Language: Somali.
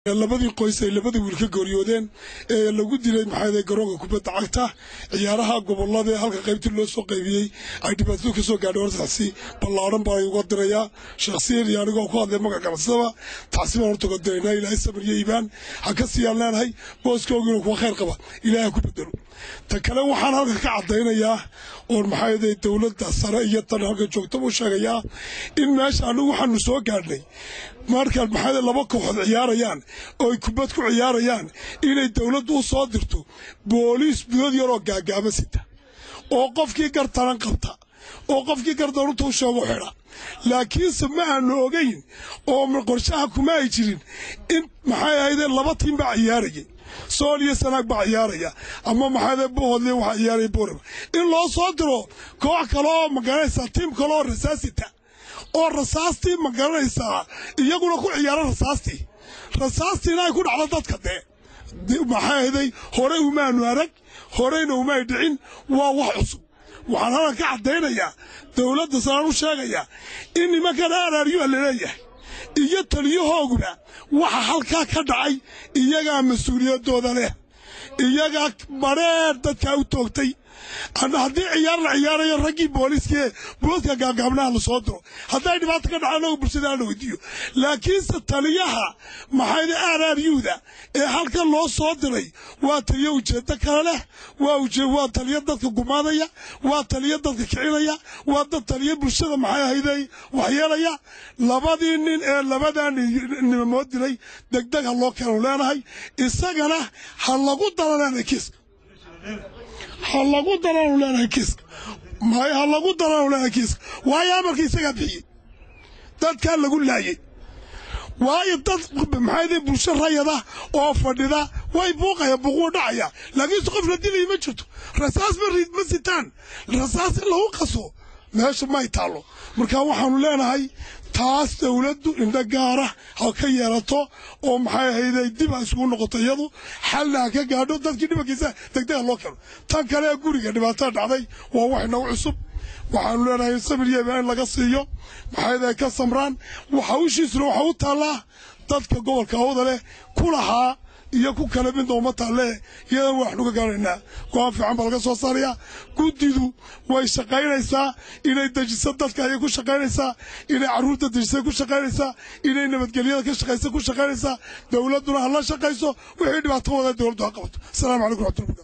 labadii qoys ay labadii wiil ka gooryoodeen ee lagu dilay maxaa garoonka kubadda cagta ciyaaraha gobolada ee halka qaybtii loo soo qaybiyey ay dhibaatadu ka soo gaadhay hortaasi ballaadhan baa uga dirayaa shakhsiyan iyo anigoo ku hadlay magaca ganacsadaba taasi baan horta uga diraynaa ilaahay samir iyo iibaan ha ka siiyaan leenahay booskoogiina kuwa khayr qaba ilaahay ha ku bedelo ta kale waxaan halka ka caddaynayaa oon maxaa yeelay dowladda sare iyo tan halka joogtaba u sheegayaa in meesha anigu waxaanu soo gaadhnay markaad maxaa laba kooxood ciyaarayaan oo ay kubad ku ciyaarayaan inay dowladdu u soo dirto booliis budad yaroo gaagaaba sita oo qofkii gartaran qabta oo qofkii gardarunta u sheego xidha laakiinse ma aanu ogayn oo qorshaha kuma ay jirin in maxay ahayde laba tiim baa ciyaarayay sool iyo sanaag baa ciyaaraya ama maxaade bohodle waxaa ciyaaraya boorama in loo soo diro koox kale oo magaranaysaa tiim kale oo rasaasita oo rasaastii ma garanaysaa iyaguna ku ciyaara rasaastii rasaastiina ay ku dhacdo dadka dee maxaa ahday horey umaanu arag horeyna umay dhicin waa wax cusub waxaan halkan ka caddaynayaa dowladda sanaan u sheegayaa in nimankan aaraaryoa laleeyahay iyo taliyahooguba waxa halkaa ka dhacay iyagaa mas-uuliyaddooda leh iyagaa badheer dadkaa u toogtay haddii ciyaar la ciyaarayo raggii booliiskaee booliska gaagaabnaha la soo diro hadday dhibaato ka dhaca anagu bulshada aan la weydiiyo laakiinse taliyaha maxayda aaraaryuuda ee halkan loo soo diray waa taliyo ujeeddo kale leh waa taliyo dadka gumaadaya waa taliyo dadka kicinaya waa dad taliyo bulshada maxay ahayday waxyeelaya labadii nin ee labadaa nimamood dilay degdeg ha loo keenu leenahay isagana ha lagu daro leenahay kiiska ha lagu daranu leenahay kiiska may ha lagu daranu leenahay kiiska waayo amarka isagaa bixiyey dadkaa lagu laayay waayo dad maxaayde bulsho rayada oo fadhida way buuqaya buuquu dhacaya laakiinse qof la dilaya ma jirto rasaas ma riid ma sitaan rasaas in lagu qaso meesha may taallo marka waxaanu leenahay taas dowladdu indho gaara ha ka yeelato oo maxay ahayday dib ha isugu noqoto iyadu xalna ha ka gaadho dadkii dhibankiisa degdega loo keeno tan kale ee guriga dhibaatada dhacday waa wax inagu cusub waxaanu leenahay samir yeeba in laga siiyo maxayday ka samraan hawshiisuna waxa u taallaa dadka gobolka hawda leh ku lahaa iyo ku kale midna uma taalle iyadan waxnu ka gaaraynaa go-aan fiican baa laga soo saarayaa guddidu way shaqaynaysaa inay dejiso dadka ayay ku shaqaynaysaa inay carruurta dejisay ku shaqaynaysaa inay nabadgelyada ka shaqaysa ku shaqaynaysaa dowladduna ha la shaqayso wixii dhibaato wada dowladdu ha qabato asalaamu calaykum raxmatullahi